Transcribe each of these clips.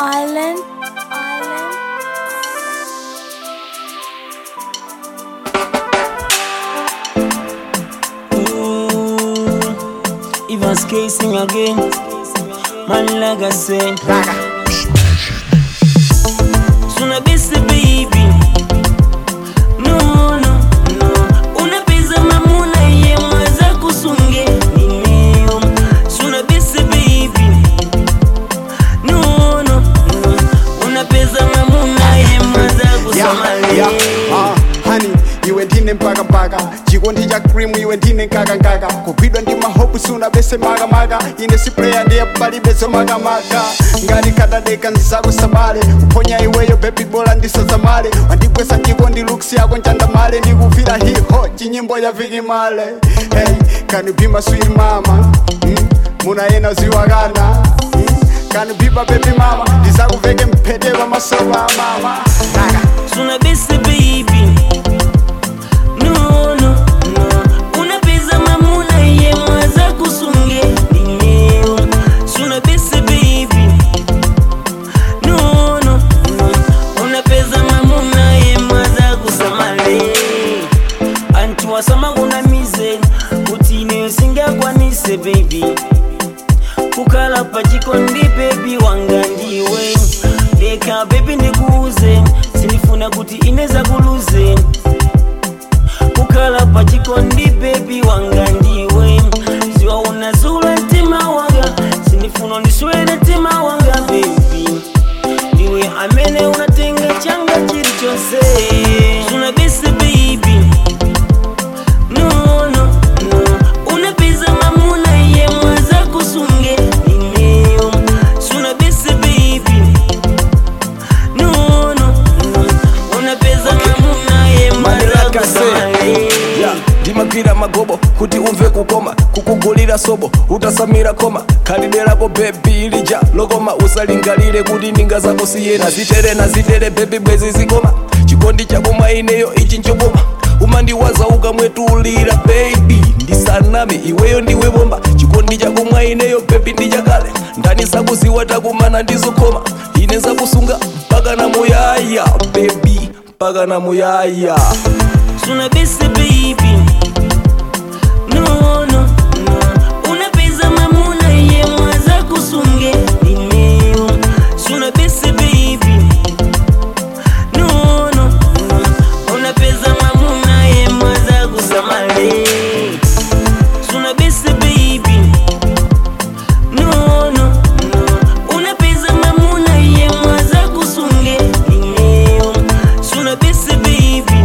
Island, island. Ooh, Evans casing again. Man, like I said, Suna busy baby. No, no, no. Unapiza mamuna ye mwaza kusunge nimeo. Suna busy baby. No, no, no. Unapiza mamuna ye mwaza kusamale. yeah, ah, honey iwe ndine mpaka mpaka chikondi cha cream iwe ndine nkaka kupidwa ndi mahopu suna bese makamaka ine siplaya ndiye palibezo makamaka ngati kadadeka ndisakusamale kuphonya iweyo bebi bola ndisazamale wandigwesa chikondi luksi yako nchandamale ndikuvira hiho chinyimbo ya vikimale hey, can you be my sweet mama mm, munayena ziwakana mm, can you be my baby mama ndisakuveke mphete pamasoba mama Kaka. Suna busy baby. No, no, no. Unapiza mamuna ye mwaza kusunge nimeo. Suna busy baby. No, no, no. Unapiza mamuna ye mwaza kusamale. Anti wasama kuna mize kuti ine singakwanise baby kukhala pachikondi bebi wanga ndiwe leka bebi ndikuuze sinifuna kuti ineza kuluze kukhala pachikondi bebi wanga ndiwe ziwa unazula mtima wanga sinifuna ndiswere mtima wanga bebi ndiwe amene unatenga changa chilichonse sunabise baby no, no, no. Unapiza mamuna ye mwaza kusunge nimeo Suna bese baby No, no, no. Unapiza mamuna ye mwaza Manilaka kusamale yeah. ndimagwira magobo kuti umve kukoma kukugulira sobo utasamira koma khalidwe lako bebi lija lokoma usalingalire kuti ninga zako siyena zitere na zitere bebi bwezi zikoma chikondi chako mwa ineyo ichi nchokoma umandiwaza ukamwetulira bebi ndisaname iweyo ndiwe bomba chikondi chako mwa ineyo bebi ndichakale ndani sakuziwa takumana ndizokoma ine zakusunga mpaka na muyaya bebi mpaka na muyaya Suna bese baby No, no, no Unapiza mamuna ye mwaza kusunge nimeo Suna bese baby No, no, no Unapiza mamuna ye mwaza kusamale Suna bese baby No, no, no Unapiza mamuna ye mwaza kusunge nimeo Suna bese baby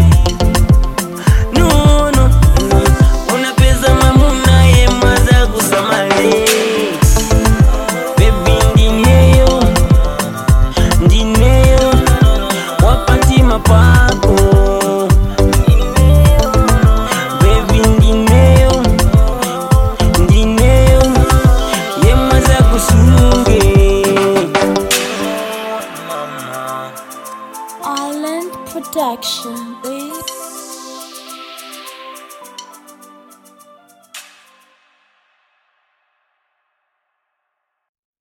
no, no, no. Unapeza mamuna ye mwaza kusamale Baby ndineyo Ndineyo Wapati mapako Baby ndineyo Ndineyo Ye mwaza kusunge Island Production, baby.